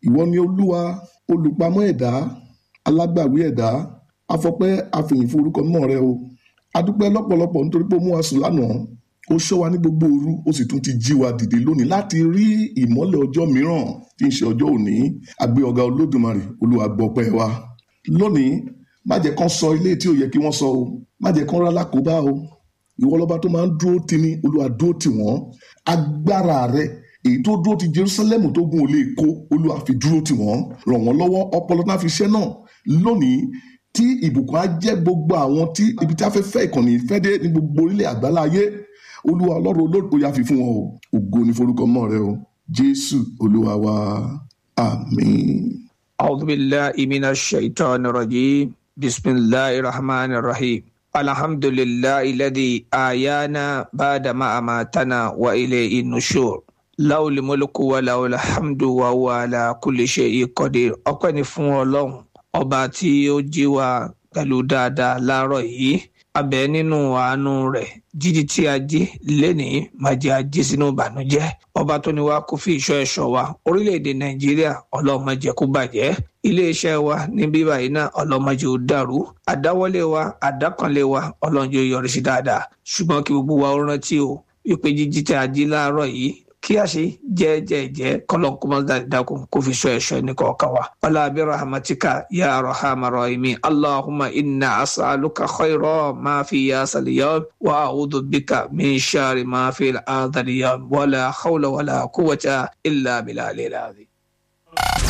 ìwọ ni olúwa olùpamọ́ ẹ̀dá alágbàwí ẹ̀dá afọpẹ́ àfihàn forúkọ mọ́ rẹ o adúpẹ́ lọ́pọ̀lọpọ̀ nítorí pé ó mú wa sùn lánàá ó ṣọ́ wa ní gbogbo òru ó sì tún ti jí wa dìde lónìí láti rí ìmọ́lẹ̀ ọjọ́ mìíràn tí ń ṣe ọjọ́ òní àgbé ọ̀gá olódùmarè olúwa gbọ́pẹ́ wa lónìí má jẹ́ kán sọ ilé tí ò yẹ kí wọ́n sọ o má jẹ́ kán rálá kó bá o ìwọ lọ́ba tó máa ń dúró tì ní olúwa dúró tì wọ́n agbára rẹ èyí tó dúró ti jerusalem tó gun ò lè kó olúwa fi dúró tì wọ́n ràn wọ́n lọ́wọ́ ọpọlọ náà fi ṣẹ́ náà lónìí tí ìbùkún á jẹ́ gbogbo àwọn tí ibi tí a fẹ́ fẹ́ ìkànnì ìfẹ́ dé ní gbogbo orílẹ̀ àgbáláyé olúwa ọlọ́run olóògbé ya fi fún wọn o ògo ní forúkọ mọ́ rẹ o jésù olúwa wa àmín. أعوذ بالله من الشيطان الرجيم بسم الله الرحمن الرحيم الحمد لله الذي آيانا بعد ما أماتنا وإليه النشور له الملك وله الحمد وهو على كل شيء قدير ọpẹ́ ni fún ọlọ́run ọba tí ó jí wa pẹ̀lú dáadáa láàárọ̀ yìí abẹ nínú àánú rẹ̀ jíjí tí a jí lénìí má jẹ́ a jí sínú ìbànújẹ́ ọba tó ní wá kó fi ìṣọ́ ẹ̀ṣọ́ wa orílẹ̀-èdè nàìjíríà ọlọ́run má jẹ́ kó bàjẹ́ iléeṣẹ́ wa ní bíbá yìí náà ọlọ́run má jẹ́ ó dàrú àdáwọ́lé wa àdákanlé wa ọlọ́run jẹ́ ó yọrí sí dáadáa ṣùgbọ́n kí gbogbo wa ó rántí o wípé jíjí tí a jí láàárọ̀ yìí kí a ṣe jẹ́jẹ́jẹ́ kọ́lọ́n kó má dákun kó fi ṣọ́ ẹ̀ṣọ́ ní kọ̀ọ̀kan wa. wàlá bí rahmatika ya rahama rahimi allahumma inna asaluka khayra ma fi ya saliyam wa a'udhu bika min shari ma fi al-adhar yam wala hawla wala quwwata illa billahi al-azim.